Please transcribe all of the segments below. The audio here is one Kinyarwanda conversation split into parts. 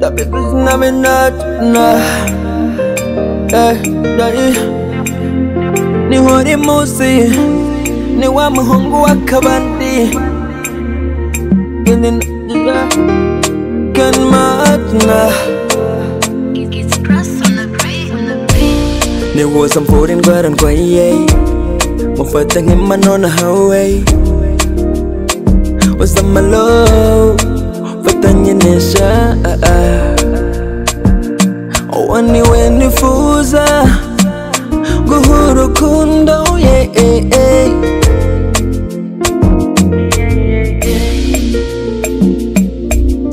Bakit gusto namin natin na Eh, dahil Ni wari musi Ni wa muhungu wa kabandi Gini na Kan maat na It's pressed on the brain, on the brain. Ni wo sampurin gwaran kwa yey Mufatang imano na haway Wasa malo Fatanya nisha ah, ah. waniwe nifuza guha urukundo yeah, yeah, yeah.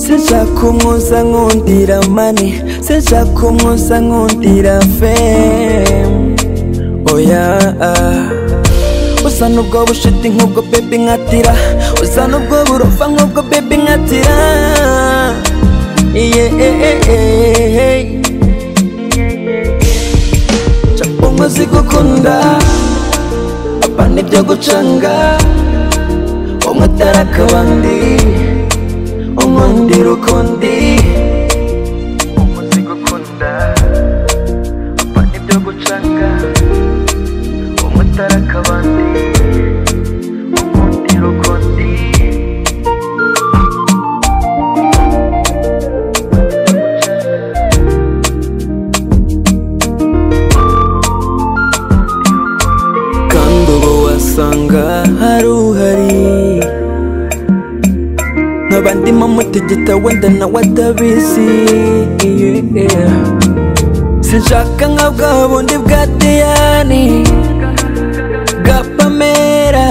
sinshaka umwuza nkundira mani sinshaka umwuza nkundira femu oya usa n'ubwo bushiti nk'ubwo baby nkatira usa n'ubwo burofa nk'ubwo baby nkatira yeah, yeah, yeah, yeah. umaze gukunda aba nibyo gucanga umwe atari akabandi unkundira ukundi umaze gukunda aba nibyo gucanga umwe atari akabandi unkundira ukundi kandi ubu wasanga hari uhari nk'abandimo mutegeta wenda nawe atabizi yeah. sinshaka nka bwa bundi bwa diyani bwa pamera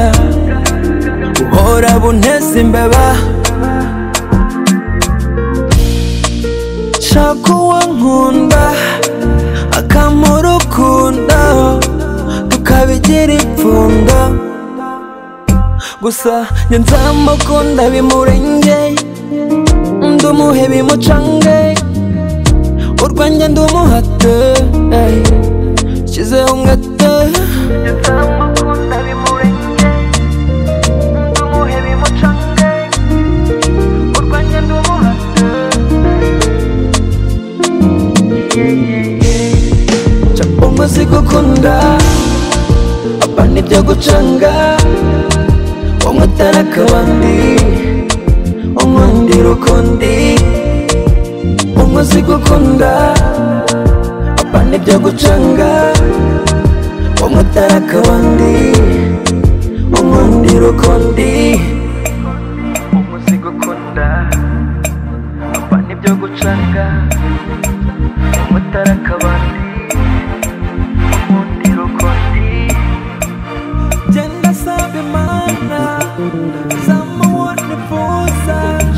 buhora bunteza imbeba shaka uwo nkunda akamurukunda tukabigira ipfundo gusa njye nzamukunda bimurengeye ndumuhe bimucange urwanjye ndumuhate ey, nshyizeho umwete umaze gukunda aba nibyo gucanga umwe atari akabandi unkundira ukundi umaze gukunda aba nibyo gucanga umwe atari akabandi unkundira ukundi umaze gukunda aba nibyo gucanga umwe atari akabandi mundiro kondi Jenda sabe mana Zama wone posa